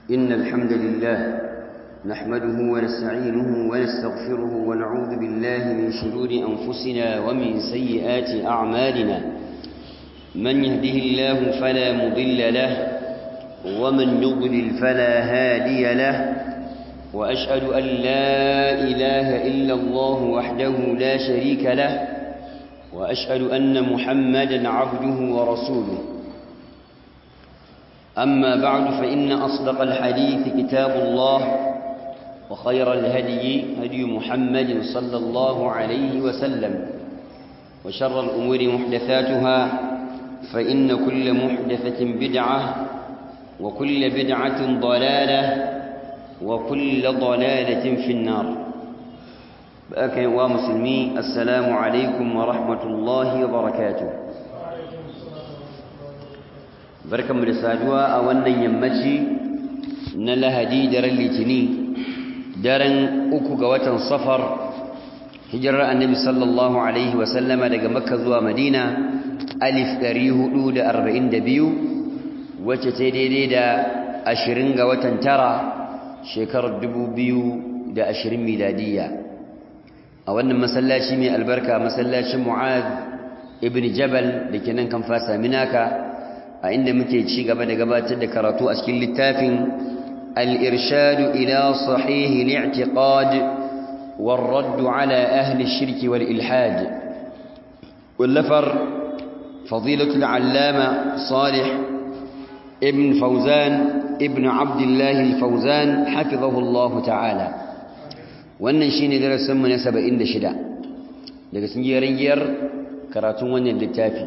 إن الحمد لله نحمده ونستعينه ونستغفره ونعوذ بالله من شرور أنفسنا ومن سيئات أعمالنا من يهده الله فلا مضل له ومن يضلل فلا هادي له وأشهد أن لا إله إلا الله وحده لا شريك له وأشهد أن محمدا عبده ورسوله أما بعد فإن أصدق الحديث كتاب الله وخير الهدي هدي محمد صلى الله عليه وسلم وشر الأمور محدثاتها فإن كل محدثة بدعة وكل بدعة ضلالة وكل ضلالة في النار بأك ومسلمي السلام عليكم ورحمة الله وبركاته barkanmu da saduwa a wannan yammaci na lahadi daren litini daren uku ga watan safar hijirar annabi sallallahu alaihi wasallama daga makka zuwa madina alif ɗari hudu da arba'in da biyu wacce ta daidai da ashirin ga watan tara shekarar dubu biyu da ashirin miladiyya a wannan masallaci mai albarka masallacin mu'ad ibn jabal da ke nan kan fasa minaka a inda muke ci gaba da gabatar da karatu a cikin littafin al-irshadu ila sahihi al-i'tiqad والرد على أهل الشرك والإلحاد واللفر فضيلة العلامة صالح ابن فوزان ابن عبد الله الفوزان حفظه الله تعالى wannan shine darasin mu na 76 daga cikin yariyar karatun wannan littafi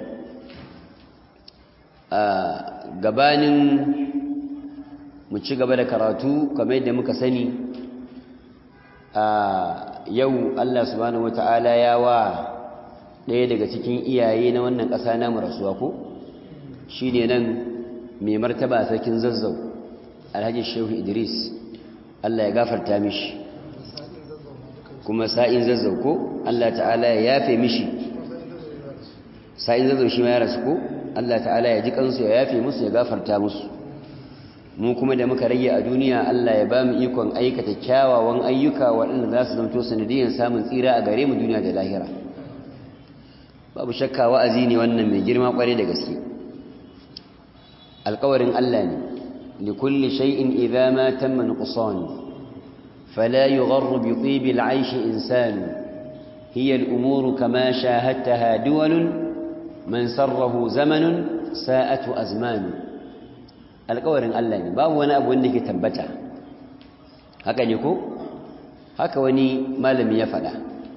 a gabanin mu ci gaba da karatu kamar yadda muka sani a yau Allah subhanahu wataala ya wa ɗaya daga cikin iyaye na wannan ƙasa namu rasuwa ko shine nan mai martaba sarkin zazzau alhaji shehu idris Allah ya gafarta mishi kuma sa'in zazzau ko Allah ta'ala ya yafe mishi sa'in zazzau shi ma ya rasu ko Allah ta'ala ya ji kansu ya yafe musu ya gafarta musu mu kuma da muka rage a duniya Allah ya ba mu ikon aikata kyawawan ayyuka waɗanda za su zanto sanadiyyar samun tsira a gare mu duniya da lahira babu shakka wa'azi ne wannan mai girma kware da gaske alƙawarin Allah ne likulli shay'in idza ma tamma nuqsan فلا يغر بطيب العيش إنسان هي الأمور كما شاهدتها دول من سره زمن ساءته أزمان alƙawarin Allah ne babu wani abu wanda ke tabbata haka ne ko haka wani malami ya faɗa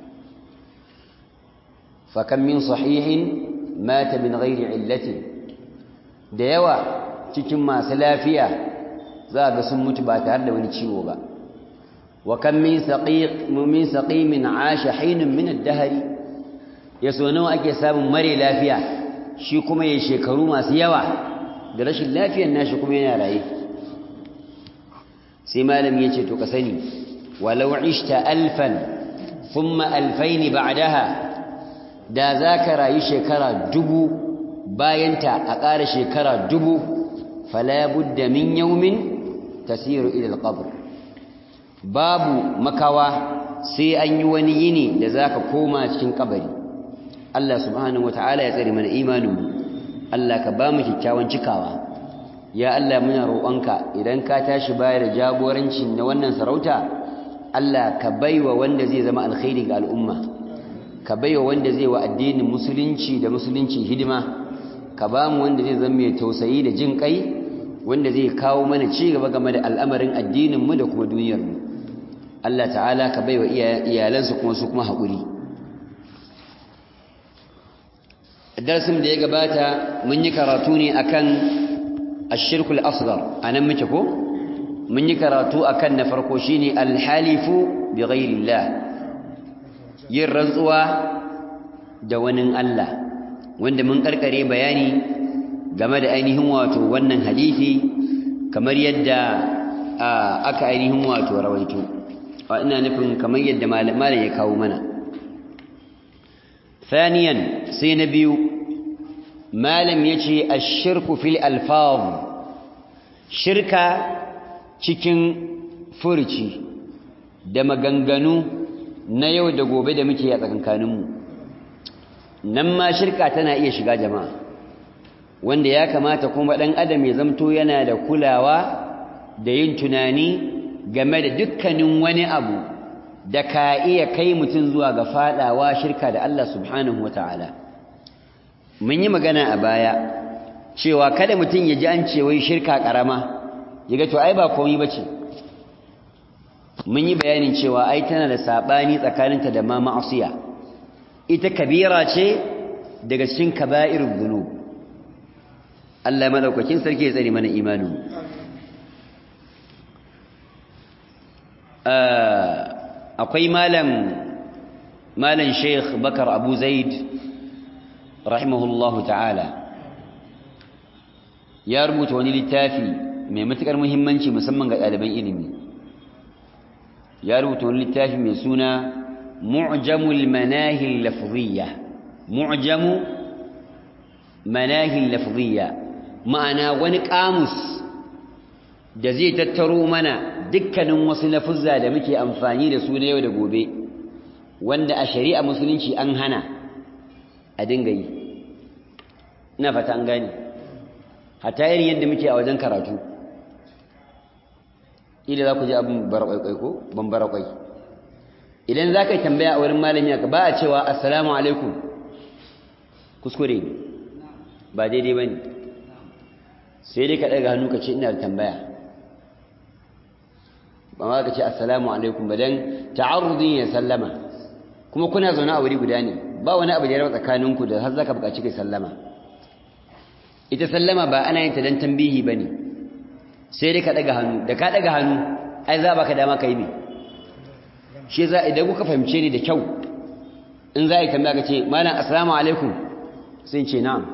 fakan min sahihin mata min ghairi illatin da yawa cikin masu lafiya za ga sun mutu ba tare da wani ciwo ba wa kan min saqiq min saqimin asha hinun min ad-dahr yaso nawa ake samun mare lafiya shi kuma yayin shekaru masu yawa da rashin lafiyar nashi kuma yana raye sai malam yace to ka sani walau ishta alfan thumma alfayn ba'daha da zaka rayu shekara dubu bayanta a ƙara shekara dubu fala budda min yawmin tasiru ila al-qabr babu makawa sai an yi wani yini da zaka koma cikin kabari Allah subhanahu wataala ya tsare mana imaninmu Allah ka ba mu kyakkyawan cikawa ya Allah muna roƙonka idan ka tashi bayar da jagoranci na wannan sarauta Allah ka baiwa wanda zai zama alkhairi ga al'umma ka baiwa wanda zai wa addinin musulunci da musulunci hidima ka ba mu wanda zai zama mai tausayi da jin kai wanda zai kawo mana ci gaba game da al'amarin addinin mu da kuma duniyar mu Allah ta'ala ka baiwa iyalansu kuma su kuma haƙuri darasin da ya gabata mun yi karatu ne akan ashirkul asghar anan muke ko mun yi karatu akan na farko shine alhalifu bi ghairillah yin rantsuwa da wani Allah wanda mun karkare bayani game da ainihin wato wannan hadisi kamar yadda aka ainihin wato rawaito ina nufin kamar yadda malam ya kawo mana ثانيا سينبي ما لم يجي الشرك في الألفاظ شركة cikin furci da maganganu na yau da gobe da muke a tsakankaninmu nan ma shirka tana iya shiga jama'a wanda ya kamata kuma ɗan adam ya zamto yana da kulawa da yin tunani game da dukkanin wani abu da ka iya kai mutum zuwa ga fadawa shirka da Allah subhanahu wata'ala mun yi magana a baya cewa kada mutum ya ji an ce wai shirka karama ya ga to ai ba komai bace mun yi bayanin cewa ai tana da sabani tsakaninta da ma ma'asiya ita kabira ce daga cikin kaba'irul dhunub Allah madaukakin sarki ya tsare mana imanin akwai malam malam Sheikh Bakar Abu Zaid rahimahullahu ta'ala ya rubuta wani littafi mai matukar muhimmanci musamman ga ɗaliban ilimi ya rubuta wani littafi mai suna mu'jamul manahil lafziyya mu'jamu manahil lafziyya ma'ana wani kamus da zai tattaro mana dukkanin wasu lafuzza da muke amfani da su na yau da gobe wanda a shari'a musulunci an hana a dinga yi ina fata an gani hatta irin yadda muke a wajen karatu idan za ku ji abin barakwaikwai ko ban barakwai idan za ka yi tambaya a wurin malami aka ba a cewa assalamu alaikum kuskure ne ba daidai ba ne sai dai ka ɗaga hannu ka ce ina da tambaya ba ma ka ce assalamu alaikum ba don ta'arrudin ya sallama kuma kuna zaune a wuri guda ne ba wani abu da ya raba tsakaninku da har za ka buƙaci kai sallama ita sallama ba ana yin ta don tambihi ba ne sai dai ka ɗaga hannu da ka ɗaga hannu ai za ba ka dama ka yi ne shi za idan kuka fahimce ni da kyau in za a yi tambaya ka ce malam assalamu alaikum sai ce na'am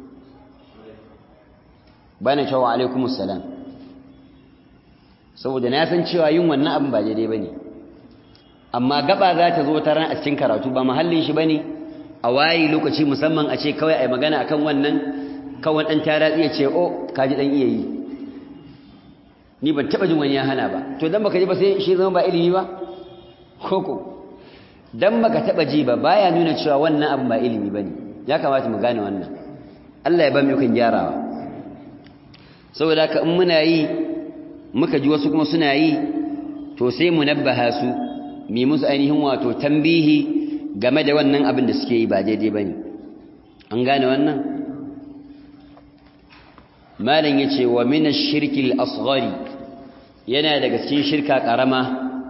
ba na cewa alaikum assalam saboda na san cewa yin wannan abin ba daidai ba ne amma gaba za ta zo ta ran a cikin karatu ba mahallin shi ba ne a wayi lokaci musamman a ce kawai a yi magana akan wannan kawai ɗan tara iya ce o kaji ɗan iya yi ni ban taɓa jin wani ya hana ba to dan baka ji ba sai shi zama ba ilimi ba koko dan baka taɓa ji ba baya nuna cewa wannan abin ba ilimi ba ne ya kamata mu gane wannan Allah ya ba mu kan gyarawa saboda haka in muna yi muka ji wasu kuma suna yi to sai mu nabbaha su mi musu ainihin wato tambihi game da wannan abin da suke yi ba daidai ba ne an gane wannan malam yace wa min ash-shirki al-asghari yana daga cikin shirka karama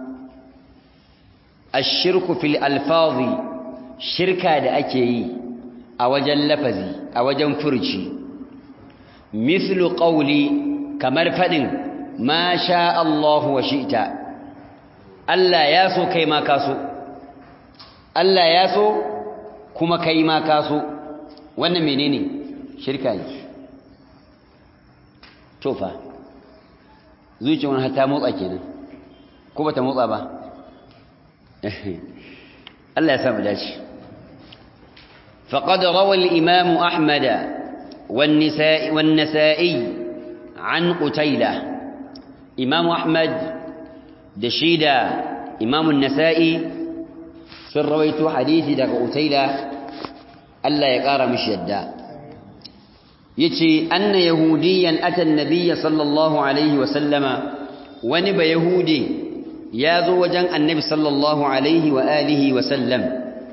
ash-shirku fil alfazi shirka da ake yi a wajen lafazi a wajen furci mithlu qawli kamar fadin ma sha Allah wa shi'ta Allah ya so kai ma ka so Allah ya so kuma kai ma ka so wannan menene shirka ne tofa zuciyar wani ta motsa kenan ko bata motsa ba Allah ya samu dace faqad rawa al-imam ahmad wan-nisa'i wan-nasa'i an qutayla imam ahmad da shida imam an-nasa'i sun rawaito hadisi daga qutayla Allah ya kara mishi yadda yace anna yahudiyan ata annabiyya sallallahu alaihi wa sallama wani ba yahudi yazo wajen annabi sallallahu alaihi wa alihi wa sallam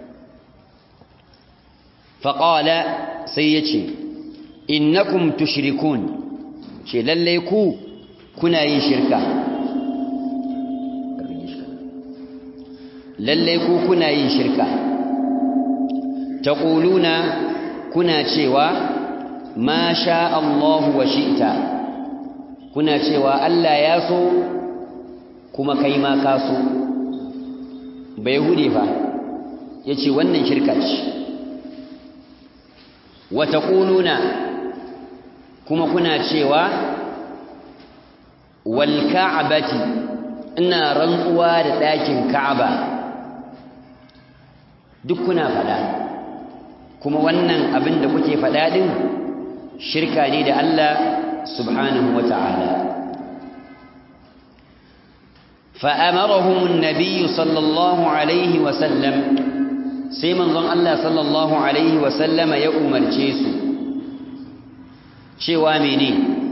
faqala sai yace innakum tushrikun ce lalle ku kuna yin shirka lalle ku kuna yin shirka taquluna kuna cewa ma sha Allahu wa shi'ta kuna cewa Allah ya so kuma kai ma ka so ba yahudi fa yace wannan shirka ce wa taquluna kuma kuna cewa wal ka'bati ina rantsuwa da ɗakin ka'aba duk kuna faɗa kuma wannan abin da kuke faɗa din shirka ne da Allah subhanahu wa ta'ala فأمرهم النبي صلى الله عليه وسلم سيمن ظن الله صلى الله عليه وسلم يؤمر جيسو شواميني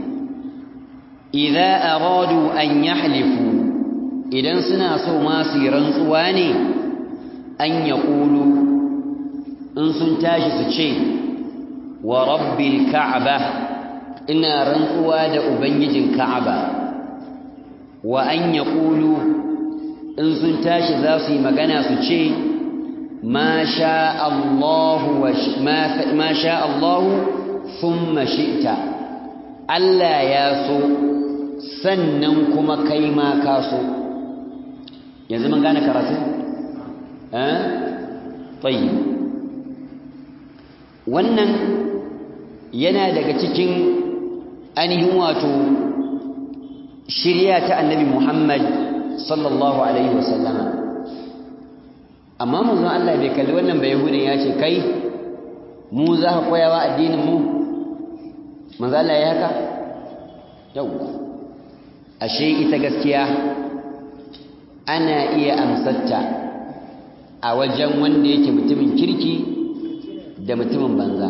إذا أرادوا أن يحلفوا إذا سناسوا ما سيرنسواني أن يقولوا إن سنتاش سشي ورب الكعبة إن رنسوا دا أبنج الكعبة وأن يقولوا إن سنتاش ذاسي مغانا سشي ما شاء الله وش ما, ما شاء الله ثم شئت Allah ya so sannan kuma kai ma ka so yanzu mun gane karatu eh tayyib wannan yana daga cikin ainihin wato shirya ta annabi Muhammad sallallahu alaihi wasallama amma manzon Allah bai kalli wannan bai yahudin ya ce kai mu za ka koyawa addinin mu manzo Allah ya haka yau ashe ita gaskiya ana iya amsatta a wajen wanda yake mutumin kirki da mutumin banza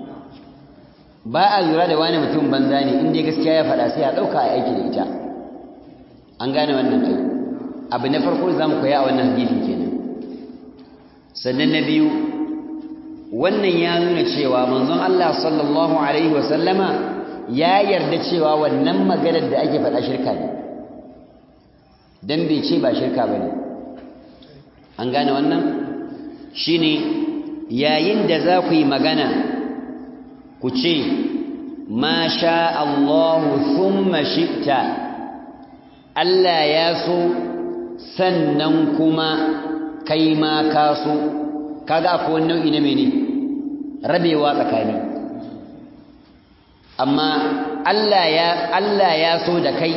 ba a lura da wani mutumin banza ne inda gaskiya ya faɗa sai a ɗauka a aiki da ita an gane wannan ai abu na farko za mu koya a wannan hadisi kenan sannan na biyu wannan ya nuna cewa manzon Allah sallallahu alaihi wasallama ya yarda cewa wannan maganar da ake faɗa shirka ne dan bai ce ba shirka bane an gane wannan shine yayin da za ku yi magana ku ce ma sha Allahu thumma shi'ta Allah ya so sannan kuma kai ma ka so kaga akwai wani nau'i na mene rabewa tsakani amma Allah ya Allah ya so da kai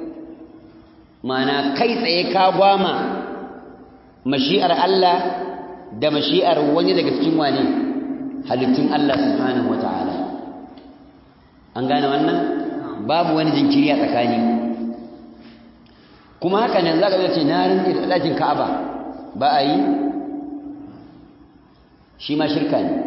mana kai tsaye ka gwama mashi'ar Allah da mashi'ar wani daga cikin wane halittun Allah subhanahu wata'ala an gane wannan babu wani jinkiri a tsakani kuma haka nan za ka ce na rinke da ɗakin ka'aba ba a yi shi ma shirka ne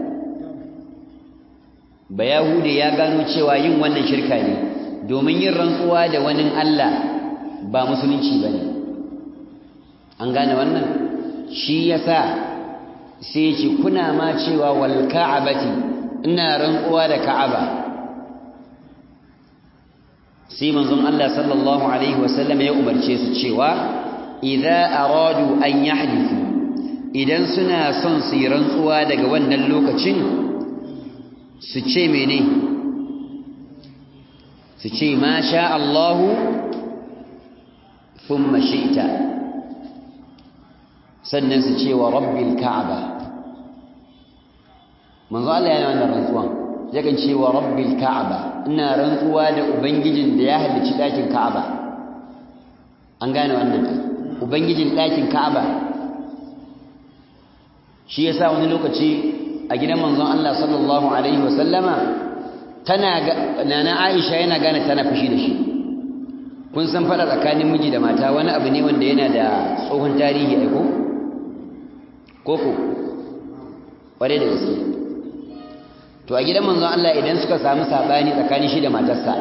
ba yahude ya gano cewa yin wannan shirka ne domin yin rantsuwa da wani Allah ba musulunci ba ne an gane wannan shi yasa sai ce kuna ma cewa wal ka'abati ina rantsuwa da ka'aba sai manzon Allah sallallahu alaihi wasallam ya umarce su cewa idza aradu an yahdifu idan suna son su yi rantsuwa daga wannan lokacin su ce mene su ce ma sha Allahu thumma shi'ta sannan su ce wa rabbil ka'aba manzo Allah yana wannan rantsuwan yakan ce wa rabbil ka'aba ina rantsuwa da ubangijin da ya halicci dakin ka'aba an gane wannan ubangijin dakin ka'aba shi yasa wani lokaci a gidan manzon Allah sallallahu alaihi wasallama tana nana Aisha yana gane tana fushi da shi kun san fada tsakanin miji da mata wani abu ne wanda yana da tsohon tarihi aiko koko kware da gaske to a gidan manzon Allah idan suka samu sabani tsakanin shi da matarsa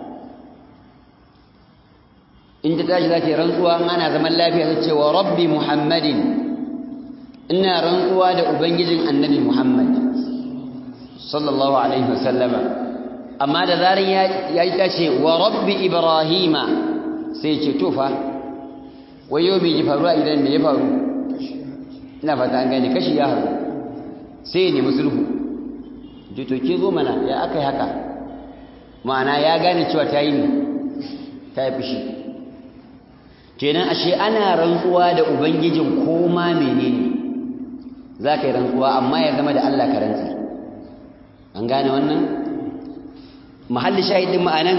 in ta tashi za ta yi rantsuwa ana zaman lafiya ta ce wa rabbi muhammadin ina rantsuwa da ubangijin annabi muhammad sallallahu alaihi wasallama amma da zarin ya yi ta ce wa rabbi ibrahima sai ce tofa wayo mai ji faru a idan me ya faru ina fata an gane kashi ya haru sai ne musulhu ji to ke zo mana ya aka yi haka ma'ana ya gane cewa ta yi ne ta yi fushi kenan ashe ana rantsuwa da ubangijin koma menene za ka yi rantsuwa amma ya zama da Allah ka rantsi an gane wannan mahalli shahidin ma'anan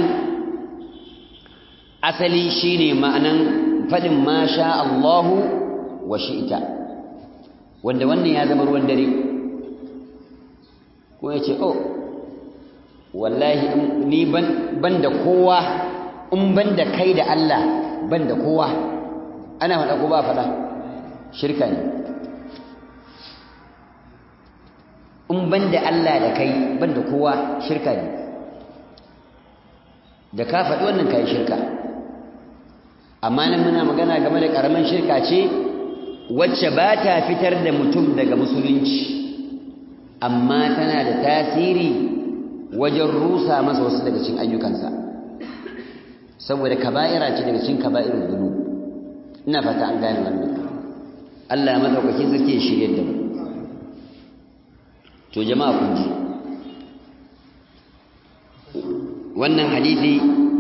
asali shine ma'anan faɗin ma sha Allahu wa shi'ita wanda wannan ya zama ruwan dare ko ya ce oh wallahi ni ban da kowa in ban da kai da Allah ban da kowa ana faɗa ko ba faɗa shirka ne in banda Allah da kai banda kowa shirka ne da ka faɗi wannan kai shirka amma nan muna magana game da ƙaramin shirka ce wacce ba ta fitar da mutum daga musulunci amma tana da tasiri wajen rusa masa wasu daga cikin ayyukansa saboda kaba'ira ce daga cikin kaba'irul dhunub ina fata an gane wannan Allah madaukakin sarki ya shirye da mu to jama'a kun ji wannan hadisi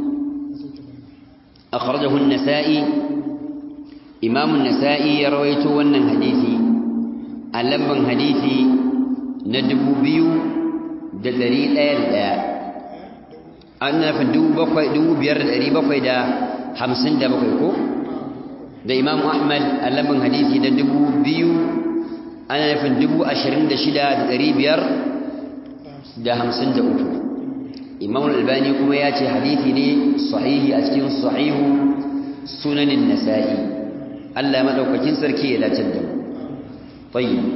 akhrajahu an-nasa'i imam an-nasa'i ya rawaito wannan hadisi a lamban hadisi na dubu biyu da ɗari ɗaya da ɗaya an nufin dubu biyar da ɗari bakwai da hamsin da bakwai ko da imam ahmad a lamban hadisi na dubu biyu ana nufin dubu ashirin da shida da ɗari biyar da hamsin da uku imam albani kuma ya ce hadithi ne sahihi a cikin sahihu sunanin nasa'i allah maɗaukakin sarki ya dace da mu tayyib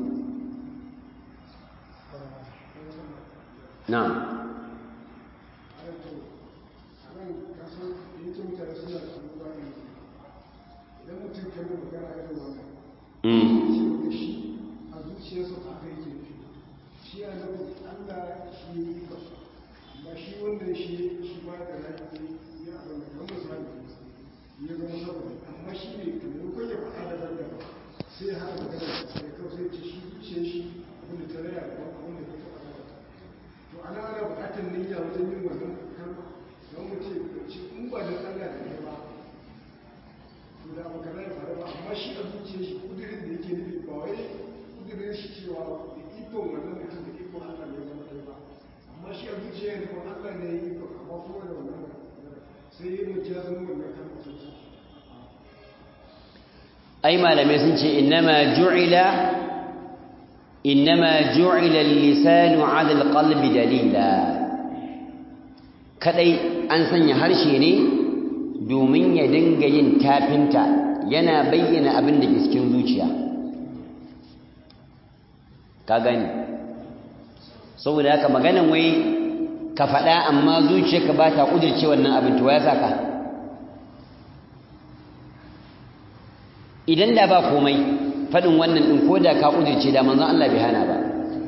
na'am sai haka magana da kawai sai ce shi zuciyar shi abinda ta raya da abinda ta taɓa to ana ana buƙatar niyya wajen yin wannan kalma don mu ce ce in ba da Allah da ne ba to da ba kana ya faru ba amma shi a zuciyar shi kudirin da yake nufi ba wai kudirin shi cewa da ikon wannan mutum da ikon Allah ne zama ɗaya ba amma shi a zuciyar ne kuma Allah ne ya yi ikon amma kuma da wannan sai yi mujazin wannan kalma sosai ai malamai sun ce innama ju'ila innama ju'ila al-lisanu 'ala al-qalbi dalila kadai an sanya harshe ne domin ya dinga yin tafinta yana bayyana abin da ke cikin zuciya ka gani saboda haka maganan wai ka faɗa amma zuciyarka ba ta ƙudurce wannan abin to ya saka idan da ba komai faɗin wannan ɗin ko da ka ƙudurce da manzon Allah bai hana ba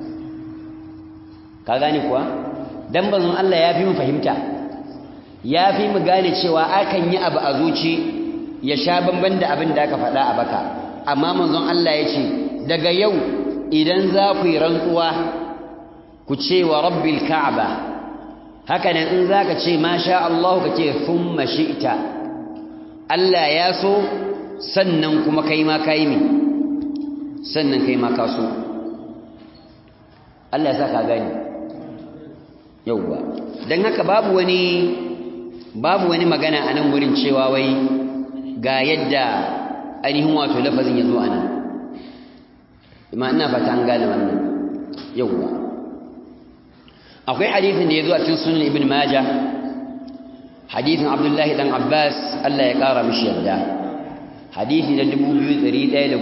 ka gane kuwa dan manzon Allah ya fi mu fahimta ya fi mu gane cewa akan yi abu a zuci ya sha bamban da abin da aka faɗa a baka amma manzon Allah ya ce daga yau idan za ku yi rantsuwa ku ce wa rabbil ka'aba haka nan in za ka ce ma sha Allah ka ce thumma shi'ta Allah ya so sannan kuma kai ma kai mi sannan kai ma ka so Allah ya sa ka gani yauwa don haka babu wani babu wani magana a nan wurin cewa wai ga yadda ainihin wato lafazin ya zo a nan ima ina fata an gane wannan yauwa akwai hadithin da ya zo a cikin sunan ibn maja hadithin abdullahi dan abbas allah ya kara mishi yadda hadithi na 2117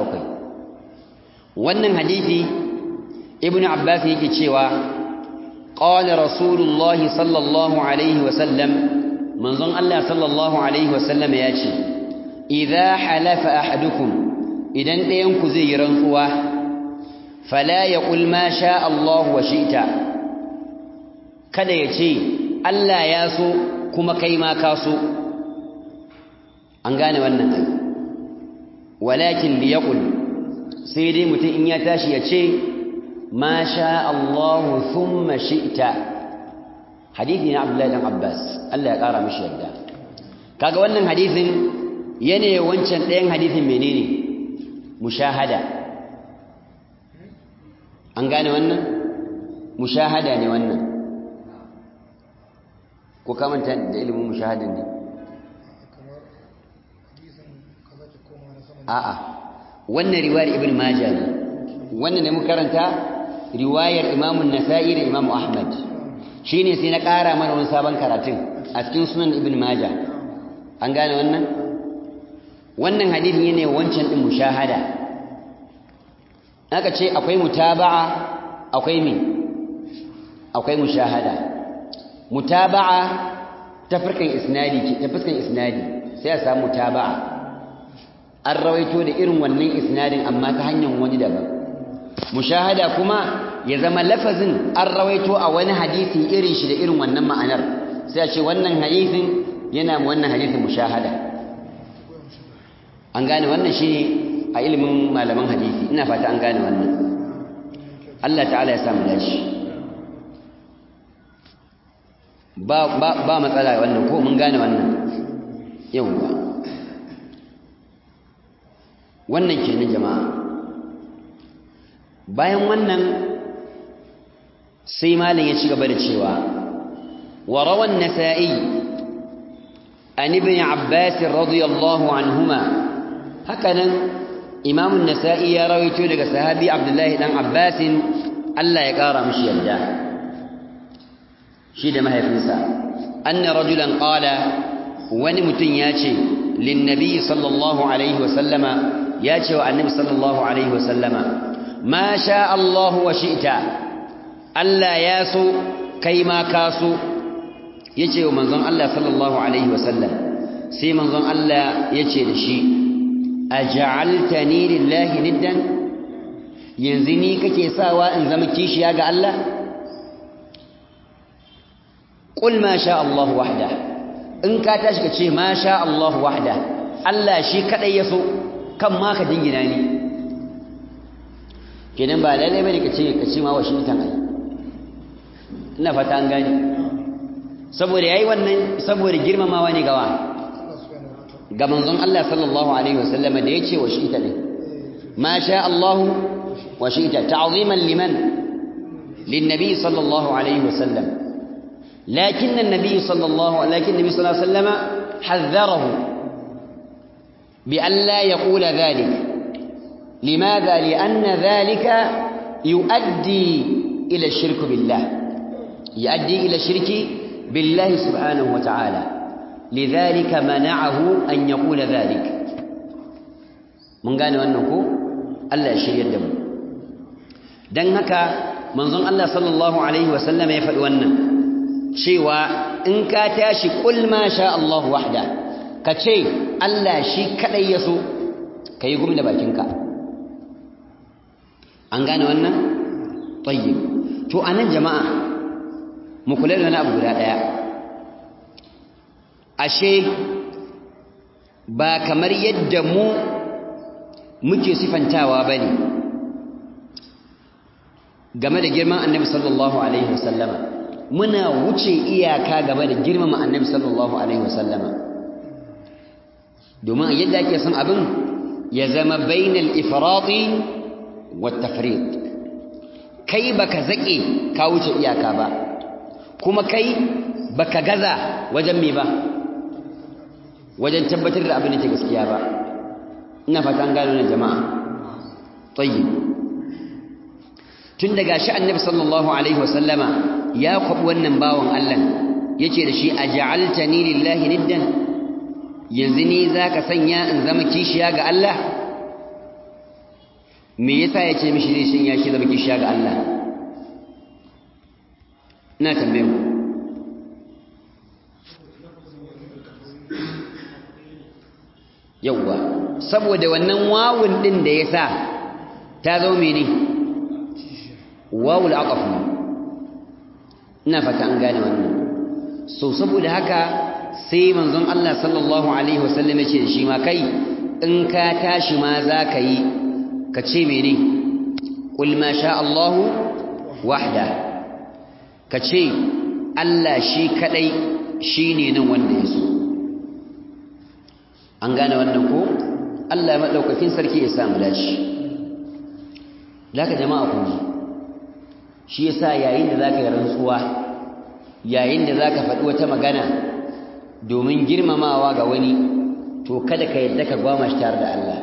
wannan hadithi ibn abbas yake cewa قال رسول الله صلى الله عليه وسلم من ظن الله صلى الله عليه وسلم ياتي إذا حلف أحدكم إذا ينكو زي رنقوة فلا يقول ما شاء الله وشئت kada ya ce Allah ya so kuma kai ma ka so an gane wannan ai walakin liyaqul sai dai mutum in ya tashi ya ce ما شاء الله ثم شئت حديث عبد الله بن عباس الله ya kara mishi yadda kaga wannan hadisin yana wancan ɗayan hadisin menene mushahada an gane wannan mushahada ne wannan ko ka manta da ilimin mushahadan ne a'a wannan riwayar ibn majah ne wannan ne mu karanta riwayar imamun nasa'i da imamu ahmad shi ne sai na ƙara mana wani sabon karatun a cikin sunan ibn maja an gane wannan wannan hadithin yana wancan din mushahada aka ce akwai mutaba'a akwai me akwai mushahada mutaba'a ta fuskan isnadi ta fuskan isnadi sai a samu mutaba'a an rawaito da irin wannan isnadin amma ta hanyar wani daban mushahada kuma ya zama lafazin an rawaito a wani hadisi irin shi da irin wannan ma'anar sai a ce wannan hadisin yana wannan hadisin mushahada an gane wannan shi a ilimin malaman hadisi ina fata an gane wannan Allah ta'ala ya samu dashi ba ba ba matsala wannan ko mun gane wannan yawwa wannan kenan jama'a bayan wannan sai malam ya ci gaba da cewa wa rawan nasa'i an ibn abbas radiyallahu anhuma hakanan imam an-nasa'i ya rawaito daga sahabi abdullahi dan abbas Allah ya kara mishi yarda shi da mahaifinsa anna rajulan qala wani mutum ya ce lin nabi sallallahu alaihi wa sallama ya ce wa annabi sallallahu alaihi wa sallama ma sha Allah wa shi'ta Allah ya so kai ma ka so yace wa manzon Allah sallallahu alaihi wasallam sai manzon Allah yace da shi aj'altani lillahi niddan yanzu ni kake sawa in zama kishiya ga Allah qul ma sha Allah wahda in ka tashi ka ce ma sha Allah wahda Allah shi kadai ya so kan ma ka dingina ni kenan ba lalle bane ka ce ka ce ma Washington ai ina fata an gani saboda yayi wannan saboda girmamawa ne gawa ga manzon Allah sallallahu alaihi wasallam da yace Washington ne ma sha Allah Washington ta'ziman liman للنبي صلى الله عليه وسلم لكن النبي صلى الله لكن النبي صلى الله عليه وسلم حذره بأن لا يقول ذلك لماذا لأن ذلك يؤدي إلى الشرك بالله يؤدي إلى الشرك بالله سبحانه وتعالى لذلك منعه أن يقول ذلك من قال أنه ألا يشري الدم دنك منظم الله صلى الله عليه وسلم يفعل أنه شيوا إن كاتاش قل ما شاء الله وحده كتشي ألا شي كأي يسو كي يقوم لباكينك an gane wannan tayyib to anan jama'a mu kula da wani abu guda daya ashe ba kamar yadda mu muke sifantawa bane game da girman annabi sallallahu alaihi wasallama muna wuce iyaka game da girmama annabi sallallahu alaihi wasallama domin yadda ake son abin ya zama bainal ifrati والتفريط kai baka zake ka wuce iyaka ba kuma kai baka gaza wajen me ba wajen tabbatar da abin da ke gaskiya ba ina fata an gano ne jama'a tayyib tun daga shi annabi sallallahu alaihi wasallama ya kwabi wannan bawon Allah yace da shi aj'altani lillahi niddan yanzu ni zaka sanya in zama kishiya ga Allah me yasa ya ce mishi zai shin ya shi zama kishiya ga Allah ina tambaye ku yawwa saboda wannan wawun din da yasa ta zo mene wawul aqaf ina fata an gane wannan so saboda haka sai manzon Allah sallallahu alaihi wasallam ya ce shi ma kai in ka tashi ma za ka yi ka ce mene ƙul ma sha Allahu wahda ka ce Allah shi kaɗai shi ne nan wanda ya so an gane wannan ko Allah ya maɗaukakin sarki ya samu dashi ka jama'a ku ji shi yasa yayin da za ka yi rantsuwa yayin da za ka faɗi wata magana domin girmamawa ga wani to kada ka yadda ka gwama shi tare da Allah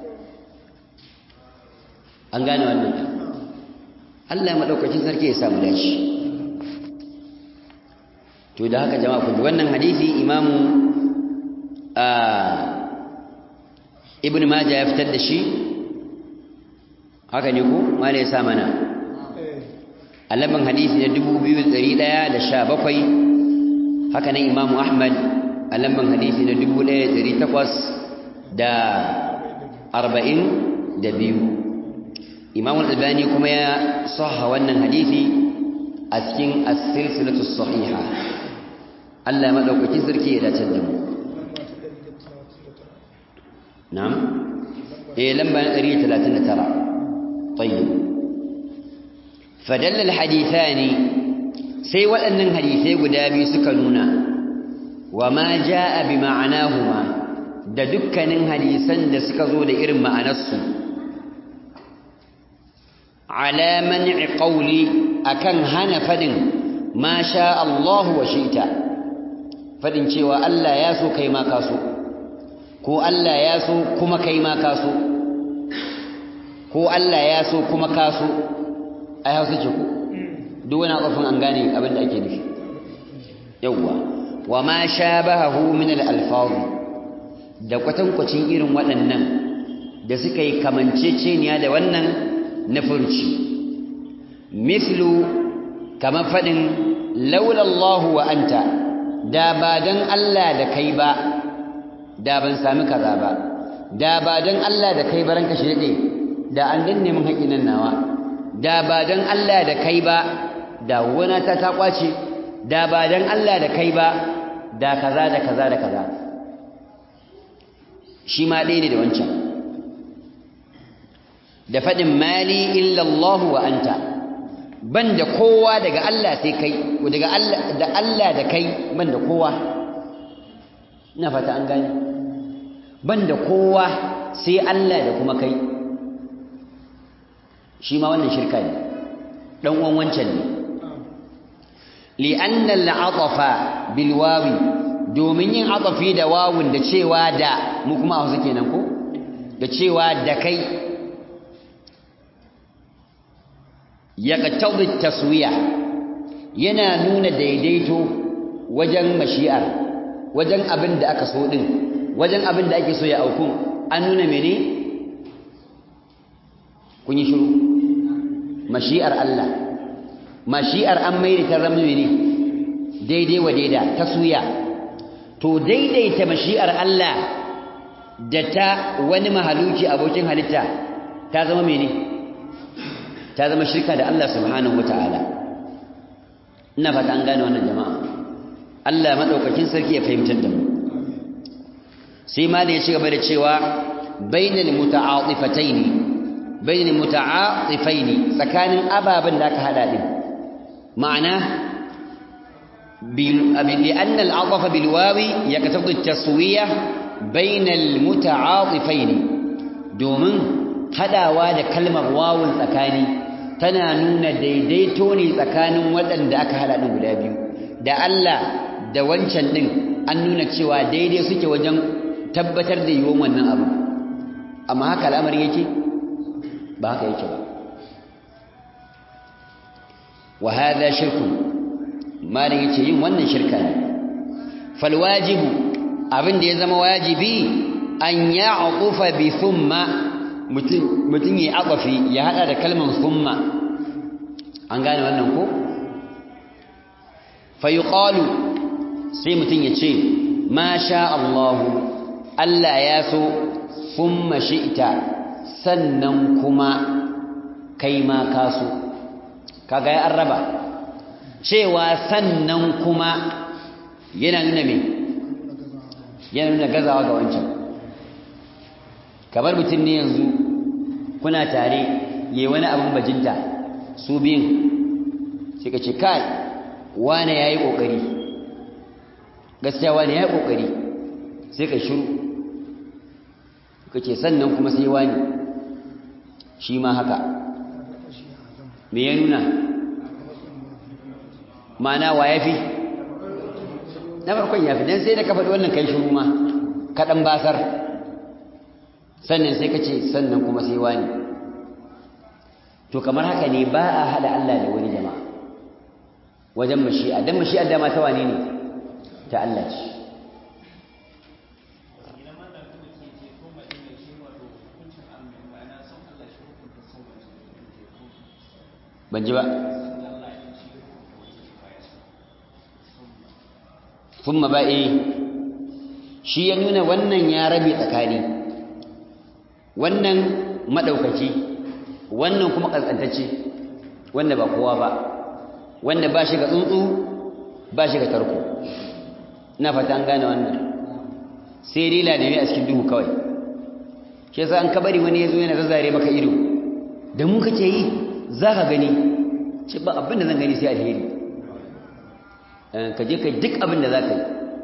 an gane wannan Allah ya madaukakin sarki ya samu dashi to da haka jama'a kun wannan hadisi imamu ibn majah ya fitar da shi haka ne ko mala ya sa mana alaban hadisi na 2117 haka nan imamu ahmad alaban hadisi na 1842 imamu al-albani kuma ya sahha wannan hadisi a cikin as-silsilatu sahiha Allah madaukakin sarki ya dace da mu na'am eh lamba 139 tayyib fadalla al-hadithani sai waɗannan hadisai guda biyu suka nuna wa ma jaa bi ma'anahuma da dukkanin hadisan da suka zo da irin ma'anarsu ala man'i qawli akan hana fadin ma sha Allah wa shi'ta fadin cewa Allah ya so kai ma ka so ko Allah ya so kuma kai ma ka so ko Allah ya so kuma ka so ai hausa ce ko duk wani kafin an gane abin da ake nufi yawwa wa ma shabahu min al-alfaz da kwatankwacin irin waɗannan da suka yi kamanceceniya da wannan na furci mislu kamar faɗin laulallahu wa anta da ba don Allah da kai ba da ban sami kaza ba da ba don Allah da kai ba ranka shi daɗe da an danne min haƙƙin nan nawa da ba don Allah da kai ba da wana ta ta kwace da ba don Allah da kai ba da kaza da kaza da kaza shi ma ɗaya ne da wancan da faɗin mali illallahu wa anta ban da kowa daga Allah sai kai daga Allah da Allah da kai ban da kowa ina fata an gane ban da kowa sai Allah da kuma kai shi ma wannan shirka ne dan uwan wancan ne li'anna al'atafa bil wawi domin yin atafi da wawun da cewa da mu kuma a wasu kenan ko da cewa da kai yaqtadi taswiya yana nuna daidaito wajen mashi'ar wajen abin da aka so din wajen abin da ake so ya auku an nuna mene kun yi shiru mashi'ar Allah mashi'ar an mai ta zama mene daidai wa daida taswiya to daidaita mashi'ar Allah da ta wani mahaluki abokin halitta ta zama mene ta zama shirka da Allah subhanahu wataala ina fata an gane wannan jama'a Allah madaukakin sarki ya fahimtar da mu sai ma da ya ci gaba da cewa bainal muta'atifataini bainal muta'atifaini tsakanin ababen da aka hada din ma'ana لأن العطف بالواو يقتضي التسوية بين المتعاطفين دومن hadawa da kalmar wawun tsakani tana nuna daidaito ne tsakanin waɗanda aka hada din guda biyu da Allah da wancan din an nuna cewa daidai suke wajen tabbatar da yiwon wannan abu amma haka al'amari yake ba haka yake ba wa hadha shirkun malin yace yin wannan shirka ne fal wajibu abin da ya zama wajibi an ya'qufa bi thumma mutum mutum ya aqafi ya hada da kalmar thumma an gane wannan ko fa yuqalu sai mutum ya ce ma sha Allah Allah ya so thumma shi'ta sannan kuma kai ma ka so kaga ya arraba cewa sannan kuma yana nuna me yana nuna gazawa ga wancan kamar mutum ne yanzu kuna tare yayi wani abin bajinta su biyun sai ka ce kai wane yayi kokari gaskiya wane yayi kokari sai ka shiru kace sannan kuma sai wani shi ma haka me ya nuna ma'ana wa ya fi na farkon ya fi don sai da ka faɗi wannan kai shuru ma kaɗan basar sannan sai ka ce sannan kuma sai wani to kamar haka ne ba a haɗa Allah da wani jama'a wajen mashi'a don mashi'ar dama ta wane ne ta Allah ce ban ji ba thumma ba'i shi ya nuna wannan ya rabe tsakani wannan madaukaki wannan kuma kaskantacce wanda ba kowa ba wanda ba shi ga tsuntsu ba shi ga tarko ina fata an gane wannan sai dai ladani a cikin duhu kawai shi yasa an kabari wani yazo yana zazzare maka ido da mu kake yi zaka gani ce ba abin da zan gani sai alheri ka je kai duk abin da zaka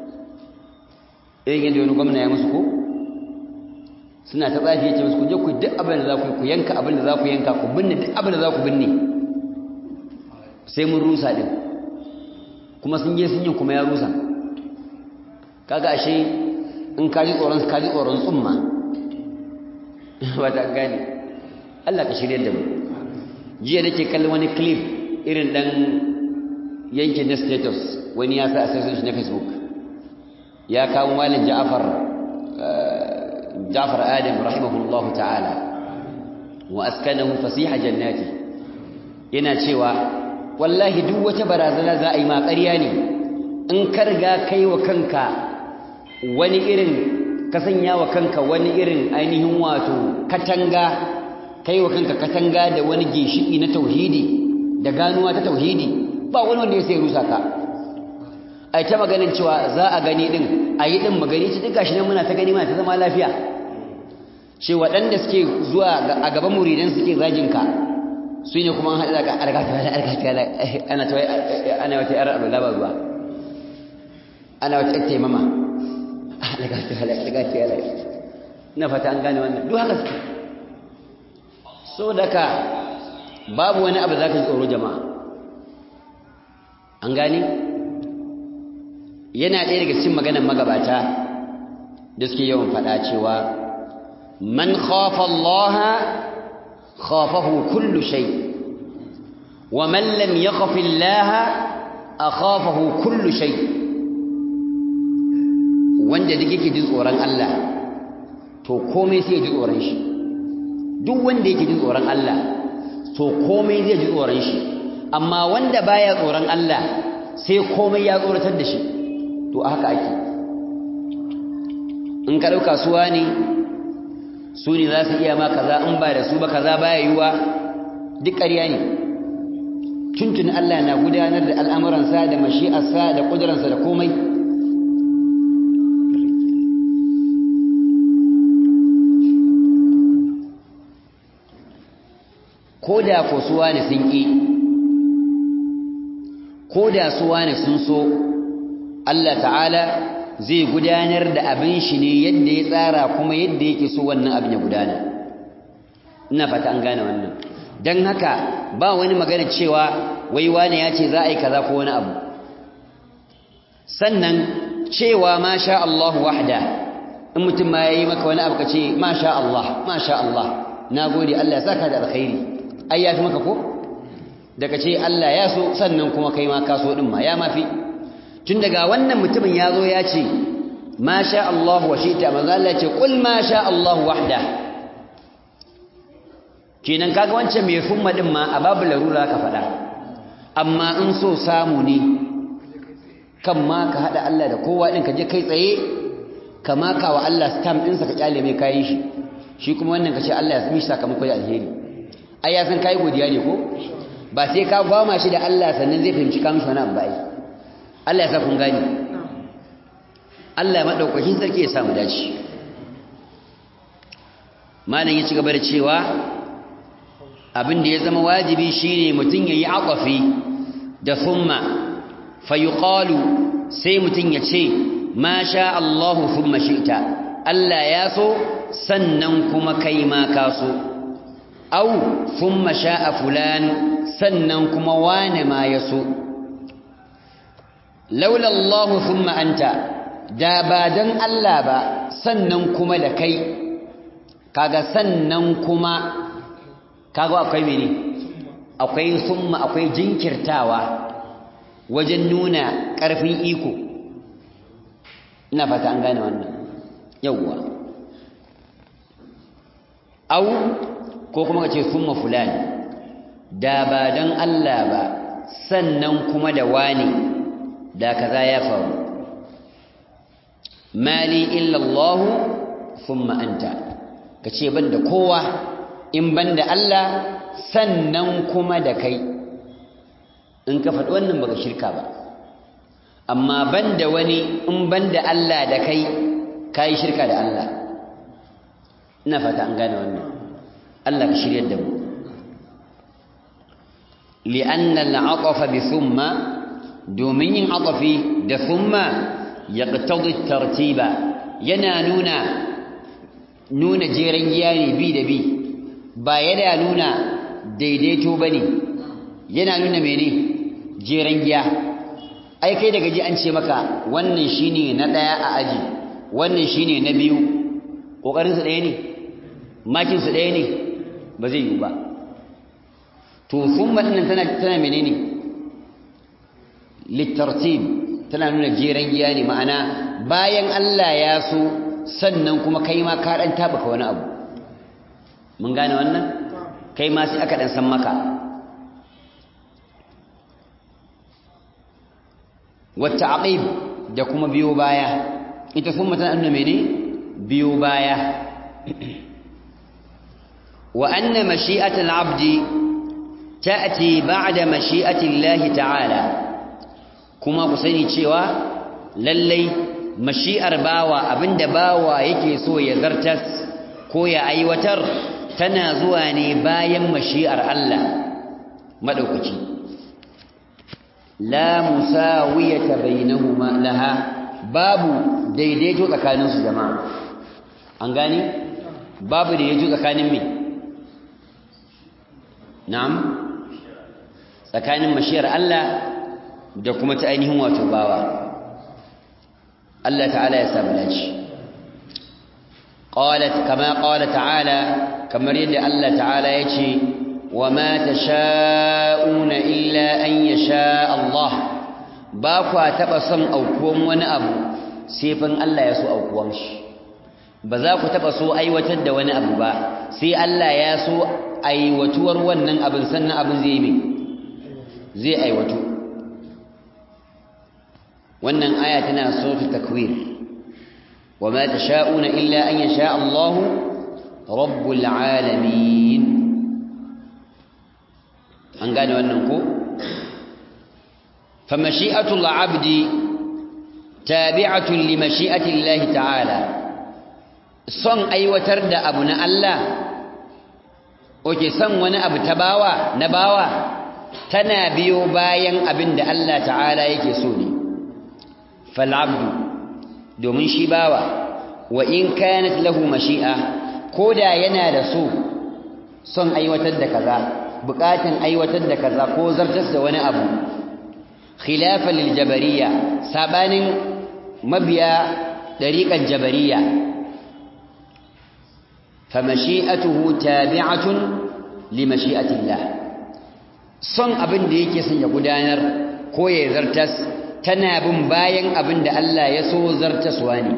yi irin yadda wani gwamna ya musu ko suna ta tsafi ya ce musu ku je ku duk abin da za ku yi ku yanka abin da za ku yanka ku binne duk abin da za ku binne sai mun rusa din kuma sun je sun yi kuma ya rusa kaga ashe in ka ji tsoron ka ji tsoron tsumma ba ta gane Allah ka shirye da mu jiya nake kallon wani clip irin dan yankin na status wani ya sa a sai shi na facebook ya kawo malin Ja'far Ja'far Adam rahimahullahu ta'ala wa askanahu fasiha jannati yana cewa wallahi duk wata barazana za a yi ma ƙarya ne in ka riga kai wa kanka wani irin ka sanya wa kanka wani irin ainihin wato katanga kai wa kanka katanga da wani ginshiki na tauhidi da ganuwa ta tauhidi ba wani wanda ya sai rusa ka ai ta maganin cewa za a gani din a yi din magani ci duk gashi nan muna ta gani muna ta zama lafiya ce waɗanda suke zuwa a gaban muridan suke zagin ka su ne kuma an haɗu daga argatu ala argatu ala ana ta ana wata yar alwala ba ruwa ana wata ƴar taimama argatu ala argatu ala ina fata an gane wannan duk haka suke so daga babu wani abu za ka ji tsoro jama'a an gane yana ɗaya daga cikin maganar magabata da suke yawan faɗa cewa man khafa Allah khafahu kullu shay wa man lam yakhaf Allah akhafahu kullu shay wanda duk yake jin tsoron Allah to komai sai ya ji tsoron shi duk wanda yake jin tsoron Allah to komai zai ji tsoron shi amma wanda baya tsoron Allah sai komai ya tsoratar da shi to haka ake in ka dauka suwa ne su ne za su iya ma kaza in ba da su ba kaza baya yiwa duk ƙarya ne tuntun Allah na gudanar da al'amuransa da mashi'arsa da ƙuduransa da komai ko da ko suwa ne sun ƙi ko da suwa ne sun so Allah ta'ala zai gudanar da abin shi ne yadda ya tsara kuma yadda yake so wannan abin ya gudana ina fata an gane wannan don haka ba wani magana cewa wai wane ya ce za a yi kaza ko wani abu sannan cewa ma sha Allah wahda in mutum ma ya yi maka wani abu ka ce ma sha Allah ma sha Allah na gode Allah ya saka da alkhairi ai ya fi maka ko daga ce Allah ya so sannan kuma kai ma ka so din ma ya mafi tun daga wannan mutumin ya zo ya ce ma sha Allah wa shi'ta manzo Allah ya ce qul ma sha Allah wahda kenan kaga wancan mai fumma din ma a babu larura ka faɗa amma in so samu ne kan ma ka hada Allah da kowa din ka je kai tsaye ka maka wa Allah stamp ɗinsa ka kyale mai kayan shi shi kuma wannan ka ce Allah ya mishi sakamako da alheri ai ya san kai godiya ne ko ba sai ka gwama shi da Allah sannan zai fahimci ka mishi wani abu ba Allah ya sa kun gani Allah ya madaukakin sarki ya samu dace malam ya ci gaba da cewa abin da ya zama wajibi shine mutum yayi aqafi da thumma fayuqalu sai mutum ya ce ma sha Allah thumma shi'ta Allah ya so sannan kuma kai ma ka so au thumma sha'a fulan sannan kuma wane ma ya so laula Allah thumma anta da ba dan Allah ba sannan kuma da kai kaga sannan kuma kaga akwai mene akwai thumma akwai jinkirtawa wajen nuna ƙarfin iko ina fata an gane wannan yawwa au ko kuma ka ce thumma fulani da ba don Allah ba sannan kuma da wani da kaza ya faru mali illa Allah thumma anta kace ban da kowa in ban da Allah sannan kuma da kai in ka faɗi wannan baka shirka ba amma ban da wani in ban da Allah da kai ka yi shirka da Allah ina fata an gane wannan Allah ka shiryar da mu li'anna al'aqafa bi thumma domin yin aqafi da thumma yaqtadi tartiba yana nuna nuna jeren giya ne bi da bi ba yana nuna daidaito bane yana nuna mene jeren giya ai kai daga ji an ce maka wannan shine na daya a aji wannan shine na biyu kokarin su daya ne makin su daya ne ba zai yi ba to thumma din tana tana menene litartib tana nuna jeren giya ne ma'ana bayan Allah ya so sannan kuma kai ma ka dan tabaka wani abu mun gane wannan kai ma sai aka dan san maka wata aqib da kuma biyo baya ita thumma tana nuna mene biyo baya wa anna mashi'atul 'abdi ta'ti ba'da mashi'ati Allah ta'ala kuma ku sani cewa lallai mashi'ar bawa abinda bawa yake so ya zartas ko ya aiwatar tana zuwa ne bayan mashi'ar Allah madaukaki la musawiyata bainahuma laha babu daidaito tsakanin su jama'a an gani babu daidaito tsakanin me na'am tsakanin mashiyar Allah da kuma ta ainihin wato bawa Allah ta'ala ya samu dace qalat kama qala ta'ala kamar yadda Allah ta'ala yace wa ma tasha'una illa an yasha Allah ba kwa taba son aukuwan wani abu sai fan Allah ya so aukuwan shi ba za ku taba so aiwatar da wani abu ba sai Allah ya so aiwatuwar wannan abin sannan abin zai yi zai aiwatu wannan aya tana suratul takwir wama tasha'una illa an yasha Allah rabbul alamin an gane wannan ko famashi'atul abdi tabi'atun li mashi'ati Allah ta'ala son aiwatar da abu na Allah oke son wani abu ta bawa na bawa tana biyo bayan abin da Allah ta'ala yake so ne fal'abdu domin shi bawa wa in kanat lahu mashi'a koda yana da so son aiwatar da kaza bukatun aiwatar da kaza ko zartas da wani abu khilafan lil jabariya sabanin mabiya dariqan jabariya famashi'atuhu tabi'atun li mashi'atillah son abin da yake son ya gudanar ko ya zartas tana bin bayan abin da Allah ya so zartaswa ne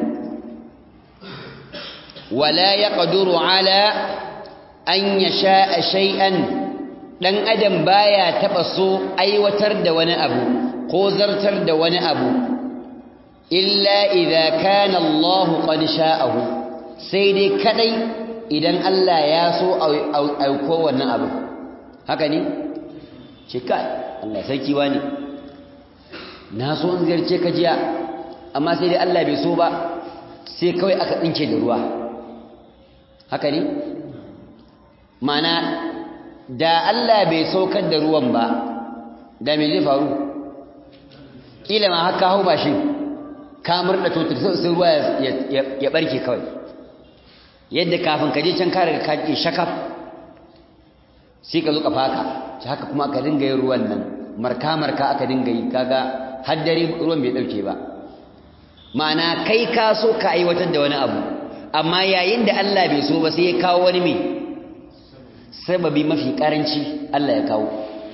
wala yaqduru ala an yasha shay'an dan adam baya taba so aiwatar da wani abu ko zartar da wani abu illa idza kana Allah qad sha'ahu sai dai kadai idan Allah ya so auko wannan abu haka ne ce kai Allah sarki wani na so in ziyarce ka jiya amma sai dai Allah bai so ba sai kawai aka tsinke da ruwa haka ne mana da Allah bai saukar da ruwan ba da me zai faru kila ma haka hau mashin ka murda totar sai ruwa ya barke kawai yadda kafin ka je can ka riga ka ke shakaf sai ka zo ka faka shi haka kuma aka dinga yin ruwan nan marka marka aka dinga yi kaga har dare ruwan bai dauke ba ma'ana kai ka so ka aiwatar da wani abu amma yayin da Allah bai so ba sai ya kawo wani mai sababi mafi karanci Allah ya kawo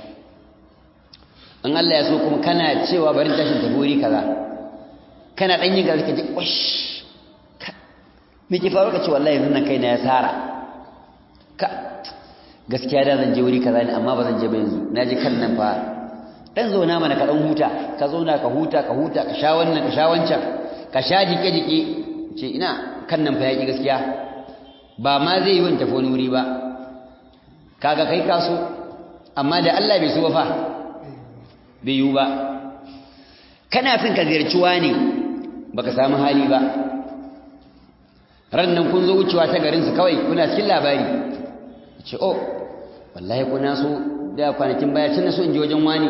in Allah ya so kuma kana cewa bari tashin tafi wuri kaza kana dan yin gaza kaje wash me ke faru ka ce wallahi yanzu nan kai na ya sara ka gaskiya da zan je wuri kaza ne amma ba zan je ba yanzu na je kan nan fa dan zauna mana ka dan huta ka zauna ka huta ka huta ka sha wannan ka sha wancan ka sha jike jike ce ina kan nan fa yaki gaskiya ba ma zai yi wani tafi wani wuri ba kaga kai kaso amma da Allah bai so ba fa bai yiwu ba kana son ka ziyarci wani baka samu hali ba ran nan kun zo wucewa ta garin su kawai kuna cikin labari ce oh wallahi kuna so da kwanakin baya tun na so in je wajen wani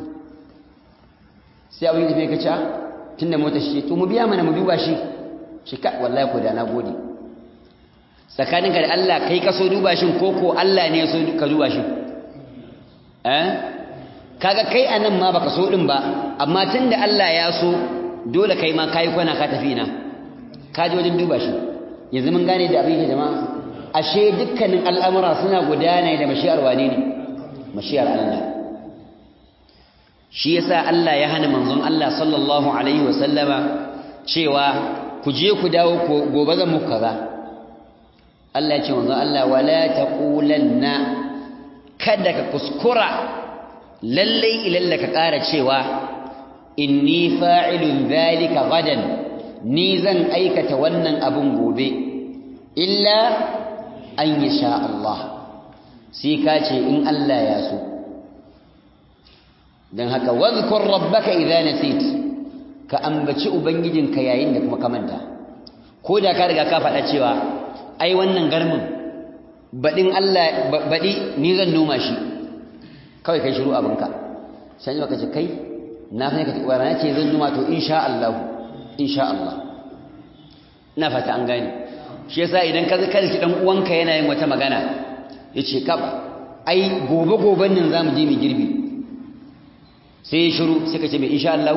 sai abin da ka ce tun da mota shi to mu biya mana mu duba shi shi ka wallahi ko da na gode tsakaninka da Allah kai ka so duba shi ko ko Allah ne ya so ka duba shi eh kaga kai anan ma baka so din ba amma tunda Allah ya so dole kai ma kai kwana ka tafi na ka je wajen duba shi yanzu mun gane da abin jama'a ashe dukkanin al'amura suna gudana da mashiyar wane ne mashiyar Allah shi yasa Allah ya hana manzon Allah sallallahu alaihi wasallama cewa ku je ku dawo gobe zan muku kaza Allah ya ce manzon Allah wala taqulanna kada ka kuskura lallai ilalla ka ƙara cewa inni fa'ilun zalika gadan ni zan aikata wannan abun gobe illa an yi sha Allah sai ka ce in Allah ya so don haka wadhkur rabbaka idza nasit ka ambaci ubangijinka yayin da kuma ka manta ko da ka riga ka faɗa cewa ai wannan garmin baɗin Allah baɗi ni zan noma shi kawai kai shiru abinka sai baka ce kai na fa ka tuba na ce zan noma to insha Allah insha Allah ina fata an gane shi yasa idan ka zaka ki dan uwanka yana yin wata magana yace ka ai gobe goben nan zamu je mu girbi sai shiru sai ka ce me insha Allah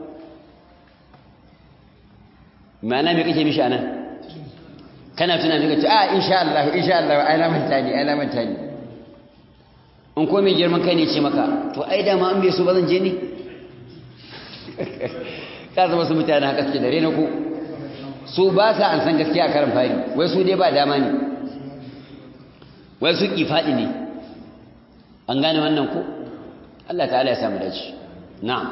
ma'ana me kake mishi anan kana tuna me kace a insha Allah insha Allah ai na manta ni ai na manta ni in ko mai girman kai ne ce maka to ai da ma an bai so ba zan je ni ka zama su mutane haka suke da rena ko su ba sa an san gaskiya a karan fari wai su dai ba dama ne wai su ki faɗi ne an gane wannan ko Allah ta'ala ya samu dace na'am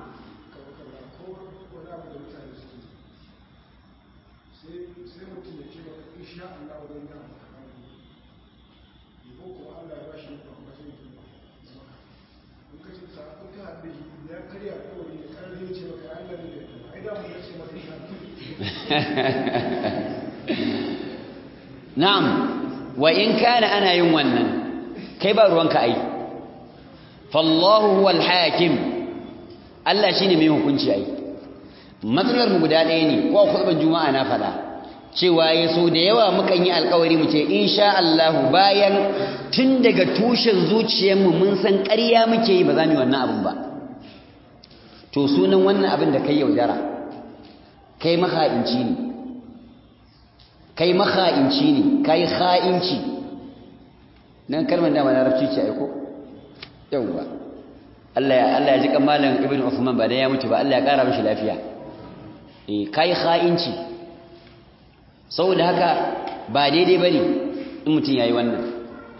na'am wa in kana ana yin wannan kai ba ruwanka ai fallahu huwal hakim Allah shine mai hukunci ai matsalar mu guda ɗaya ne ko khutban juma'a na fada cewa yaso da yawa mukan yi alƙawari mu ce insha Allah bayan tun daga tushen zuciyarmu mun san ƙarya muke yi ba za mu yi wannan abin ba to sunan wannan abin da kai yaudara kai maha'inci ne kai maha'inci ne kai ha'inci nan kalmar da larabci ce aiko yauwa Allah ya Allah ya ji kamalan Ibn Uthman ba dan ya mutu ba Allah ya kara mishi lafiya eh kai ha'inci saboda haka ba daidai bane in mutun yayi wannan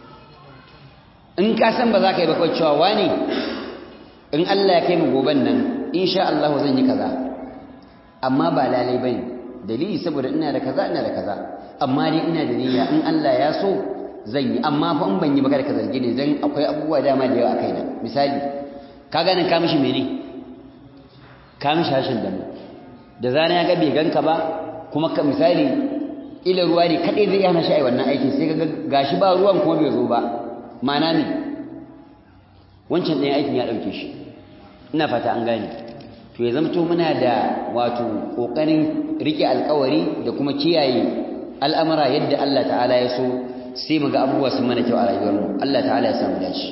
in ka san ba za ka yi ba kawai cewa wani in Allah ya kai mu goben nan insha Allah zan yi kaza amma ba lalai bane dalili saboda ina da kaza ina da kaza amma dai ina da niyya in Allah ya so zan yi amma fa in ban yi ba kada ka zarge ni dan akwai abubuwa dama da yawa a kaina misali ka ga nan ka mishi mene ka mishi hashin da mu da zana ya ga bai ganka ba kuma ka misali ila ruwa ne kadai zai hana shi ai wannan aikin sai ga gashi ba ruwan kuma bai zo ba ma'ana ne wancan ɗayan aikin ya ɗauke shi ina fata an gane to ya zamto muna da wato ƙoƙarin riƙe alƙawari da kuma kiyaye al'amura yadda Allah ta'ala ya so sai mu ga abubuwa sun mana kyau a rayuwarmu Allah ta'ala ya samu dace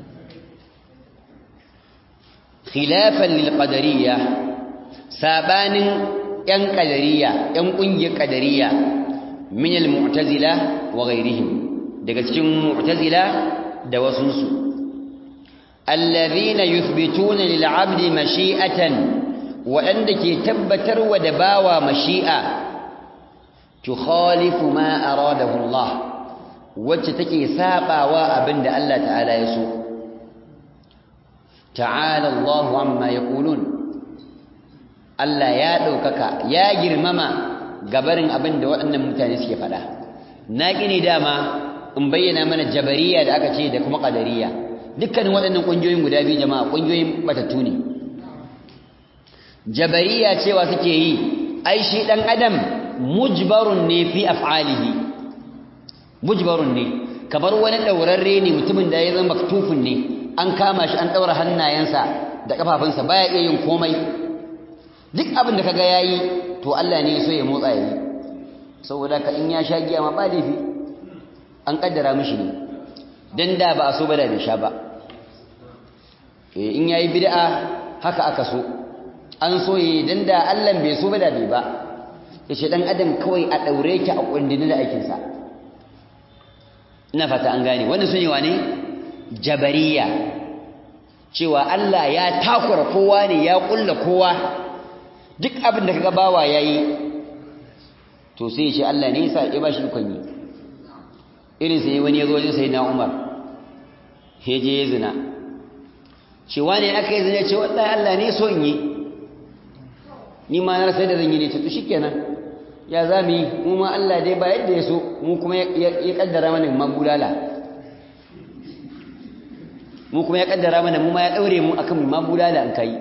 khilafan lil qadariyya sabanin yan qadariyya yan ƙungiyar qadariyya min al mu'tazila wa ghayrihim daga cikin mu'tazila da wasunsu الذين يثبتون للعبد مشيئة وعندك تبتر ودباوى مشيئة تخالف ما أراده الله wacce take sabawa abin da Allah ta'ala ya so ta'ala Allahu amma yaqulun Allah ya ɗaukaka ya girmama gabarin abin da waɗannan mutane suke faɗa na gini dama in bayyana mana jabariya da aka ce da kuma ƙadariya dukkanin waɗannan ƙungiyoyin guda biyu jama'a ƙungiyoyin batattu ne jabariya cewa suke yi ai shi ɗan adam mujbarun ne fi af'alihi mujbarun ne kamar wani ɗaurarre ne mutumin da ya zama maktufin ne an kama shi an ɗaura hannayensa da ƙafafunsa baya iya yin komai duk abin da kaga yayi to Allah ne so ya motsa yayi saboda ka in ya sha giya ma ba laifi an kaddara mishi ne dan da ba a so ba da bai sha ba eh in yayi bid'a haka aka so an so yi dan da Allah bai so ba da bai ba yace dan adam kawai a daure ki a kundin da aikin sa ina fata an gane wannan sune wane jabariya cewa Allah ya takura kowa ne ya kulla kowa duk abin da kaga bawa yayi to sai ya ce Allah ne yasa ya bashi ikon yi irin sai wani ya zo wajen sayyidina Umar he je ya zina ce wani aka yi zina ce wallahi Allah ne so in yi ni ma na sai da zan yi ne to shikenan ya za mu yi mu ma Allah dai ba yadda ya so mu kuma ya kaddara mana magulala mu kuma ya kaddara mana mu ma ya daure mu akan magulala an kai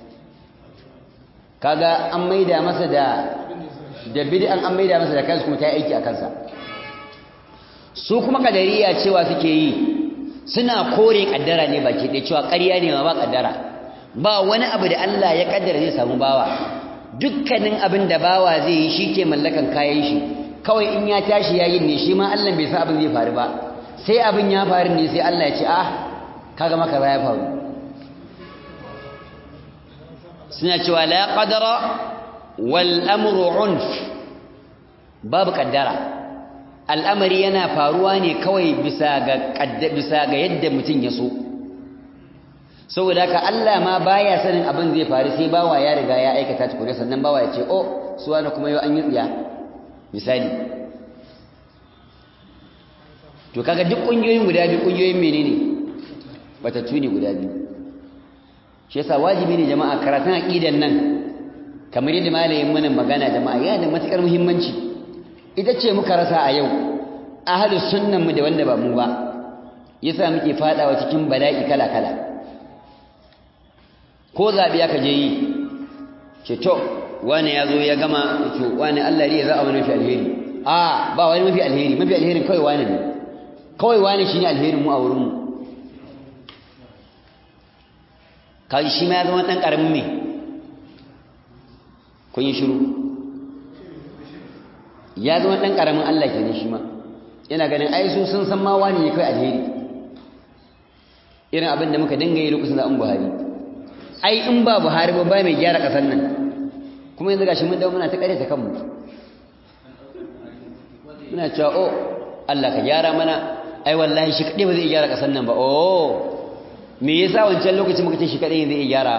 kaga an maida masa da da bid'an an maida masa da kansa kuma ta yi aiki a kansa su kuma kadariya cewa suke yi suna kore kaddara ne baki ɗaya cewa ƙarya ne ma ba kaddara ba wani abu da Allah ya kaddara zai samu bawa dukkanin abin da bawa zai yi shi ke mallakan kayan shi kawai in ya tashi yayin ne shi ma Allah bai san abin zai faru ba sai abin ya faru ne sai Allah ya ce ah kaga maka ya faru suna cewa la qadara wal amru unf babu kaddara al'amari yana faruwa ne kawai bisa ga bisa ga yadda mutum ya so saboda haka Allah ma baya sanin abin zai faru sai bawa ya riga ya aikata tukure sannan bawa ya ce oh suwa da kuma yau an yi tsiya misali to kaga duk kungiyoyin guda biyu kungiyoyin menene batattu ne guda biyu shi yasa wajibi ne jama'a karatun aqidan nan kamar yadda malamin mana magana jama'a yana da matukar muhimmanci ita ce muka rasa a yau ahlus sunnan mu da wanda ba mu ba yasa muke fadawa cikin bala'i kala kala ko zabi aka je yi ce to wani ya zo ya gama to wani Allah ne ya za a wani mafi alheri a ba wani mafi alheri mafi alheri kawai wani ne kawai wani shine alherin mu a wurin mu kai shi ma ya zama dan karamin me kun yi shiru ya zama dan karamin Allah kenan shi ma yana ganin ai su sun san ma wani ne kai alheri irin abin da muka dinga yi lokacin da an Buhari ai in ba Buhari ba ba mai gyara kasar nan kuma yanzu gashi mun dawo muna ta kare ta kanmu muna cewa oh Allah ka gyara mana ai wallahi shi kadai ba zai gyara kasar nan ba oh me yasa wancan lokacin muka ce shi kadai zai gyara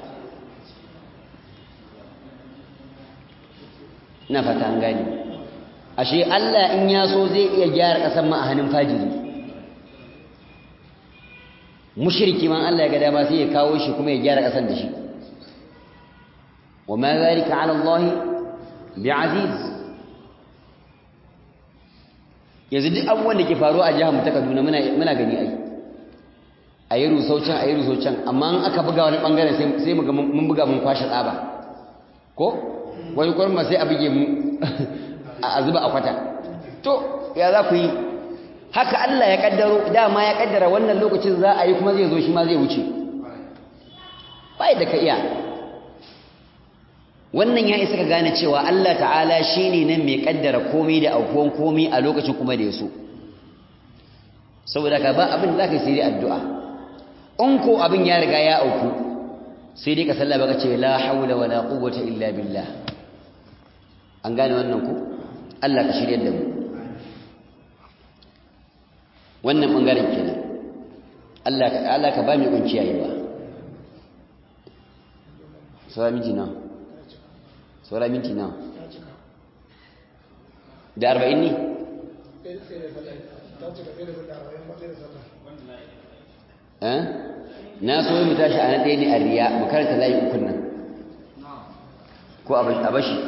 na fata an gani ashe Allah in ya so zai iya gyara kasar ma a hannun fajiri mushriki man Allah ya ga dama sai ya kawo shi kuma ya gyara kasar da shi وما ذلك على الله بعزيز yanzu duk abubuwan da ke faruwa a jihar mu ta Kaduna muna muna gani ai ayi rusaucan ayi rusaucan amma in aka buga wani bangaren sai sai mu ga mun buga mun kwashe tsaba ko wani kurma sai a buge mu a zuba a kwata to ya za ku yi haka Allah ya kaddaro dama ya kaddara wannan lokacin za a yi kuma zai zo shi ma zai wuce bai da ka iya wannan ya isa ka gane cewa Allah ta'ala shine nan mai kaddara komai da aukuwan komai a lokacin kuma da yaso saboda ka ba abin da zaka yi sai addu'a in ko abin ya riga ya auku sai dai ka salla baka ce la haula wala quwwata illa billah an gane wannan ku Allah ka shirye da mu wannan bangaren kenan Allah ka Allah ka ba mu kunciya yawa sai miji na saura minti nawa da arba'in ne ta ce ka tsaye da sallah a bayan matsayin sallah eh na so mu tashi a na ɗaya ne a riya mu karanta layi ukun nan ko a bashi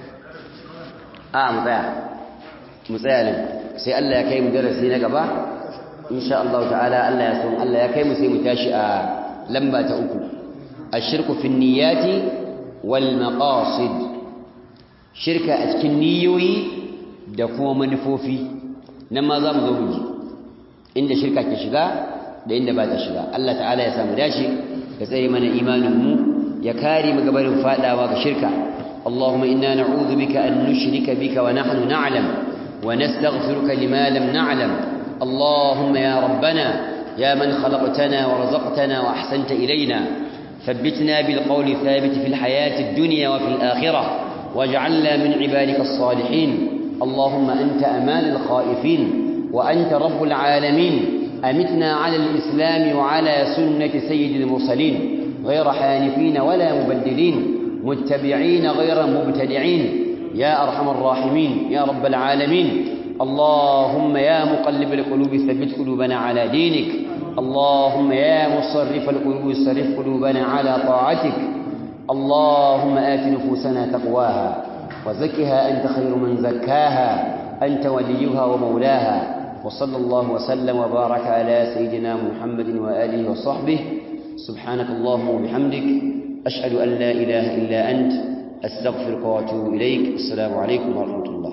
a mu tsaya mu tsaya nan sai Allah ya kai mu darasi na gaba insha Allah ta'ala Allah ya son Allah ya kai mu sai mu tashi a lamba ta uku ashirku fi niyyati wal maqasid shirka a cikin niyoyi da kuma manufofi nan ma za mu zo mu ji inda shirka ke shiga da inda ba ta shiga Allah ta'ala ya samu dace ya tsare mana imanin mu ya kare mu gabarin fadawa ga shirka اللهم إنا نعوذ بك أن نشرك بك ونحن نعلم ونستغفرك لما لم نعلم اللهم يا ربنا يا من خلقتنا ورزقتنا وأحسنت إلينا ثبتنا بالقول الثابت في الحياة الدنيا وفي الآخرة واجعلنا من عبادك الصالحين اللهم أنت أمان الخائفين وأنت رب العالمين أمتنا على الإسلام وعلى سنة سيد المرسلين غير حانفين ولا مبدلين متبعين غير مبتدعين يا أرحم الراحمين يا رب العالمين اللهم يا مقلب القلوب ثبت قلوبنا على دينك اللهم يا مصرف القلوب صرف قلوبنا على طاعتك اللهم آت نفوسنا تقواها وزكها أنت خير من زكاها أنت وليها ومولاها وصلى الله وسلم وبارك على سيدنا محمد وآله وصحبه سبحانك اللهم وبحمدك أشهد أن لا إله إلا أنت أستغفرك وأتوب إليك السلام عليكم ورحمة الله